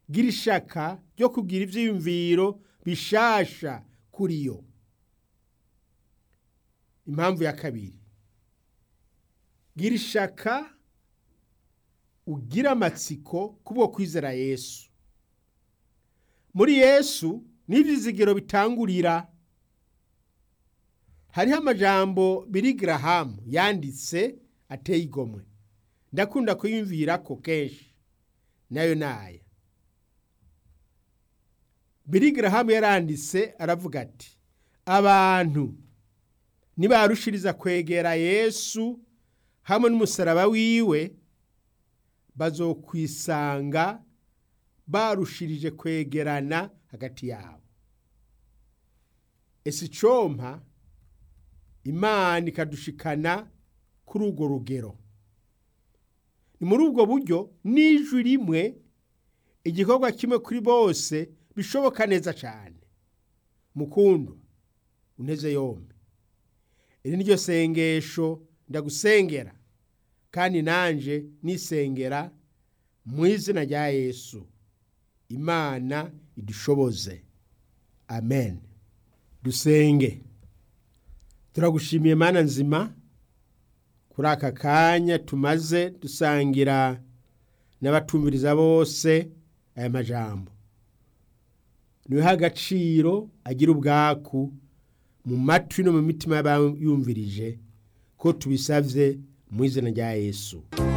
gira ishaka ryo kugira ivyiyumviro bishasha kuri yo impamvu ya kabiri gira ishaka ugira amatsiko kubwo kwizera yesu muri yesu n'ivyizigiro bitangurira hariho amajambo biri garahamu yanditse ateye igomwe ndakunda kuyumvirako kenshi nayo naya biri garahamu yaranditse aravuga ati abantu nibarushiriza kwegera yesu hamwe n'umusaraba wiwe bazokwisanga barushirije kwegerana hagati yabo ese icompa imana ikadushikana kuri urwo rugero ni muri ubwo buryo n'ijwi rimwe igikorwa kimwe kuri bose bishoboka neza cyane mukundo unteze yombi iri niryo sengesho ndagusengera kandi nanje nisengera mu izina rya yesu imana idushoboze amen dusenge turagushimiye mana nzima kuri aka kanya tumaze dusangira n'abatumviriza bose aya majambo niwe agaciro agira ubwaku mu matwi no mu mitima y'abayumvirije ko tubisabye mu izina rya yesu